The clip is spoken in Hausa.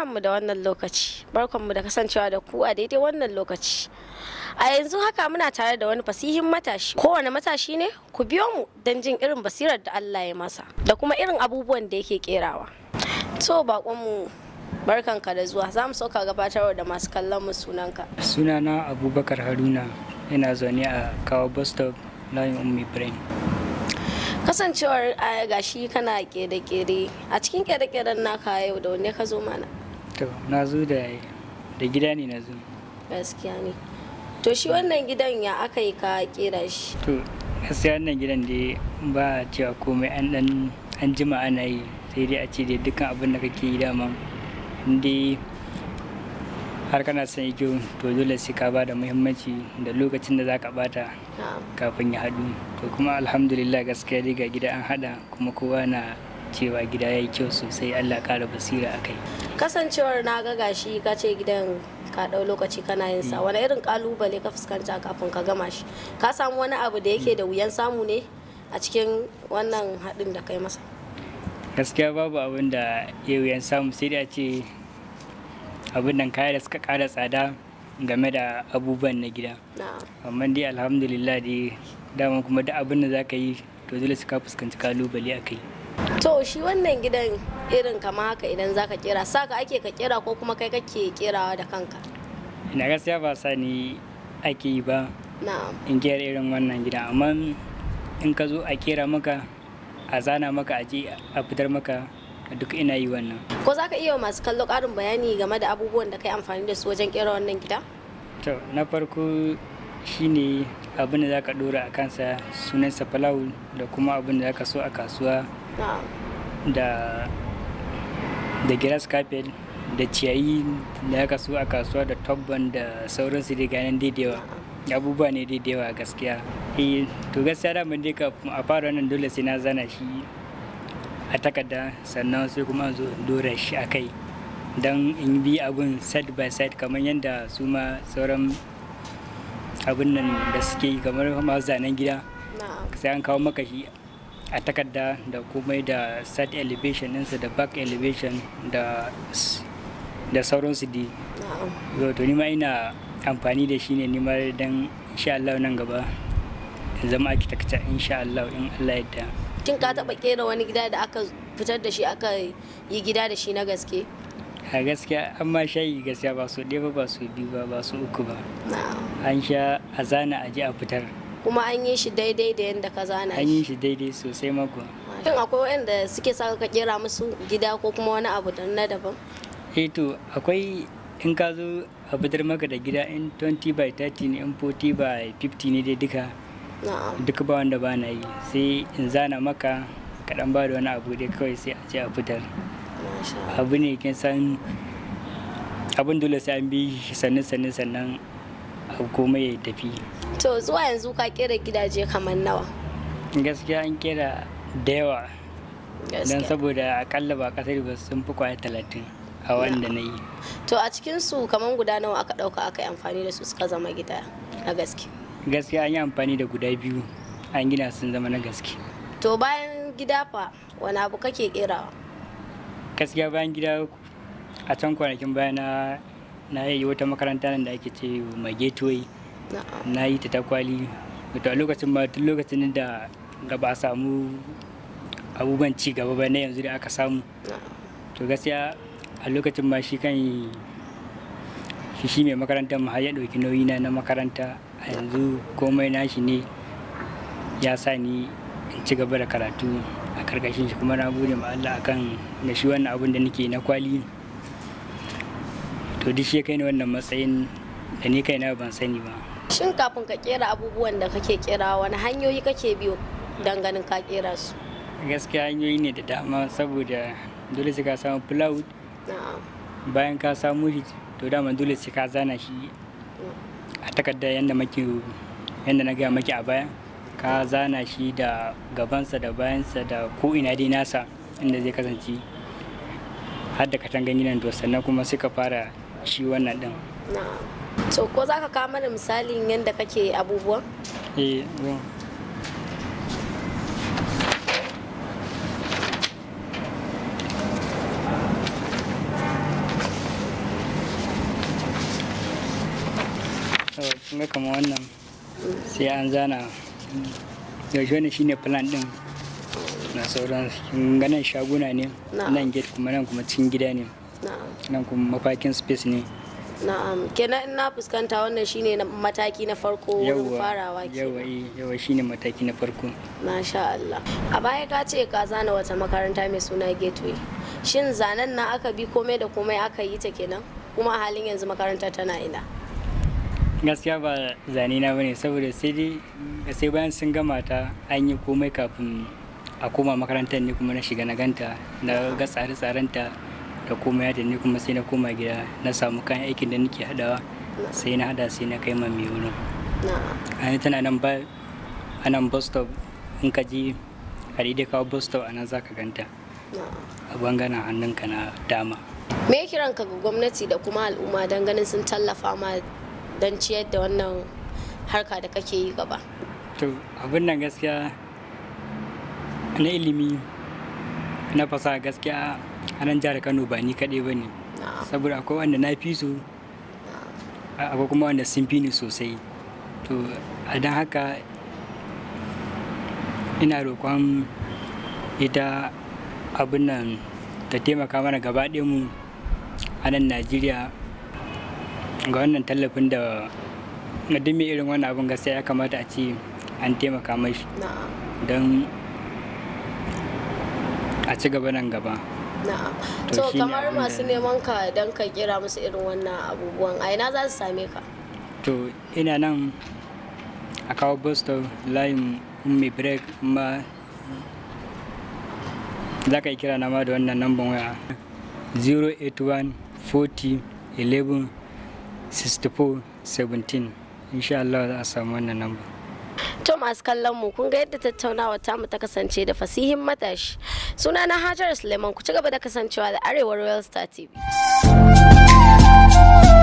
Barkanmu da wannan lokaci, barkanmu da kasancewa da ku a daidai wannan lokaci. A yanzu haka muna tare da wani fasihin matashi. Kowane matashi ne ku biyo mu don jin irin basirar da Allah ya masa da kuma irin abubuwan da yake kerawa. To baƙonmu barkanka da zuwa za mu sauka gabatarwa da masu kallon mu sunanka. sunana abubakar haruna ina zaune a kawo bus stop layin ummi brain Kasancewar a gashi kana kere-kere a cikin kere-keren naka yau da wanne ka zo mana to na zo da da gida ne na zo gaskiya ne. To shi wannan gidan ya aka yi ka kera shi. to gaskiya wannan gidan da ba a cewa komai an dan an jima ana yi sai dai a ce da dukkan abin da kake yi dama inda har kana son yi kyau to dole sai ka ba da muhimmanci da lokacin da za ka bata Na'am. kafin ya haɗu to kuma alhamdulillah gaskiya dai ga gida an haɗa kuma kowa na cewa gida ya yi kyau sosai allah ƙara basira a kai Kasancewar na ga gashi ka ce gidan ka ɗau lokaci kana yin sa wani irin kalubale ka fuskanta kafin ka gama shi ka samu wani abu da yake da wuyan samu ne a cikin wannan haɗin da kai masa gaskiya babu abin da ya wuyan samu sai da ce abin nan kaya da suka ƙara tsada game da abubuwan na gida na'am amma dai alhamdulillah dai dama kuma duk abin da za ka yi to dole su ka fuskanci kalubale a kai to shi wannan gidan irin kama haka idan zaka kera saka ake ka kera ko kuma kai kake kerawa da kanka ina gaskiya ba sa ni ake yi ba na'am in kera irin wannan gida amma in ka zo a kera maka a zana maka a je a fitar maka duk ina yi wannan ko zaka iya wa masu kallo ƙarin bayani game da abubuwan da kai amfani da su wajen kera wannan gida to na farko shine abin da za ka dora a kansa sunansa falawu da kuma abin da za ka so a kasuwa na'am da da grass carpet da ciyayi da aka so a kasuwa da tobban da sauransu dai ganin daidaiwa abubuwa ne daidaiwa gaskiya eh to gaskiya da mun dai kafin a fara wannan dole sai na zana shi a takarda sannan sai kuma zo in dora shi a kai don in bi abun side by side kamar yadda su ma sauran abin nan da suke yi kamar masu zanen gida na'am sai an kawo maka shi a takarda da komai da side elevation ɗinsa da back elevation da s- da sauransu dai na'am yau to nima ina amfani da shi ne nima don insha Allah nan gaba in zama architecture insha Allah in Allah yadda Shin ka taɓa kera wani gida da aka fitar da shi aka yi gida da shi na gaske? a gaskiya an ma shayi gaskiya ba su ɗaya ba ba su biyu ba ba su uku ba Na'am. an sha a zana a je a fitar Kuma an yi shi daidai da yadda ka zana an yi shi. shi daidai sosai mako Shin akwai waɗanda suke sa ka kera musu gida ko kuma wani abu da na daban? eh to akwai in ka zo a fitar maka da gida in 20 by 30 ne in 40 by 50 ne dai duka Na'am. duka ba wanda ba na yi sai in zana maka kaɗan ba da wani abu dai kawai sai a ce a fitar Masha Allah. abu ne kin san abin dole sai an bi shi sannan sannan sannan abu komai ya tafi To zuwa yanzu ka kera gidaje kamar nawa? gaskiya an kera da yawa don Gaskiya. saboda akalla ba kasar ba sun fi kwaya talatin a wanda na yi To a cikin su kamar guda nawa aka ɗauka aka yi amfani da su suka zama gida na gaske. gaskiya an yi amfani da guda biyu an gina sun zama na gaske To bayan gida fa wani abu kake kerawa? gaskiya bayan gida a can kwanakin baya na na yi wata makaranta nan da ake ce mai gateway Na'am. na yi ta takwali wato a lokacin ma tun lokacin da ga ba a samu abubuwan ci gaba ba na yanzu da aka samu Na'am. to gaskiya a lokacin ma shi kan shi shi mai makarantar mu har ya ɗauki nauyi na na makaranta a yanzu komai nashi ne ya sa ni in ci gaba da karatu a karkashin shi kuma na gode ma Allah akan da shi wannan abun da nake na kwali to duk shi ya kai ni wannan matsayin da ni kaina ban sani ba Shin kafin ka kera abubuwan da kake kera wani hanyoyi kake biyo don ganin ka kera su? gaskiya hanyoyi ne da dama saboda dole sai ka samu plywood Na'am. bayan ka samu shi to dama dole sai ka zana shi a takarda yadda maki yadda na gaya maki a baya ka zana shi da gabansa da bayansa da ko ina dai nasa inda zai kasance har da katangan gidan to sannan kuma sai ka fara shi wannan din Na'am. To ko za ka kawo mana misalin yadda kake abubuwan? eh zo. kun ga kamar wannan sai an zana yaushe wannan shine plan din na sauran kun ga nan shaguna ne Na'am. nan gate kuma nan kuma cikin gida ne na'am nan kuma mafakin space ne na'am kenan in na fuskanta wannan shine na- mataki na farko wurin farawa yawa ke eh, yawa shine mataki na farko Masha Allah. A baya ka ce ka zana wata makaranta mai suna Gateway. Shin zanen na aka bi komai da komai aka yi ta kenan? Kuma a halin yanzu makarantar tana ina. gaskiya ba zane na bane saboda sai dai sai bayan sun gama ta an yi komai kafin a koma makarantar ne kuma na shiga na ganta na ga tsare-tsarenta da komai da ni kuma sai na koma gida na samu kayan aikin da nake hadawa sai na hada sai na kai ma mai wurin Na'am. a tana nan ba a nan bus stop in ka ji a daidai kawo bus stop a nan za ka ganta Na'am. a bangaren hannunka na dama Me kiranka ga gwamnati da kuma al'umma don ganin sun tallafa ma don ciyar da wannan harka da kake yi gaba? to abin nan gaskiya na ilimi na fasaha gaskiya a nan jihar kano ba ni kaɗai ba ne Na'am. saboda akwai wanda na fi su a- akwai kuma wanda sun fi ni sosai to a don haka ina roƙon ita abin nan ta taimaka mana gaba ɗaya mu a nan najeriya ga wannan tallafin da ga duk mai irin wannan abin gaskiya ya kamata a ce an taimaka mashi Na'am. don a ci gaba nan gaba Na'am. To To shine kamar abin da- masu neman ka don ka kira musu irin wannan abubuwan a ina za su same ka? to ina nan a kawo boston layin ummi break ma za ka yi kira na ma da wannan namban waya 081 40 11 64 17 insha Allah za a samu wannan namba To masu kallon mu kun ga yadda tattaunawa tamu ta kasance da fasihin matashi. Suna na Hajar Suleiman ku ci gaba da kasancewa da Arewa Royal Star TV.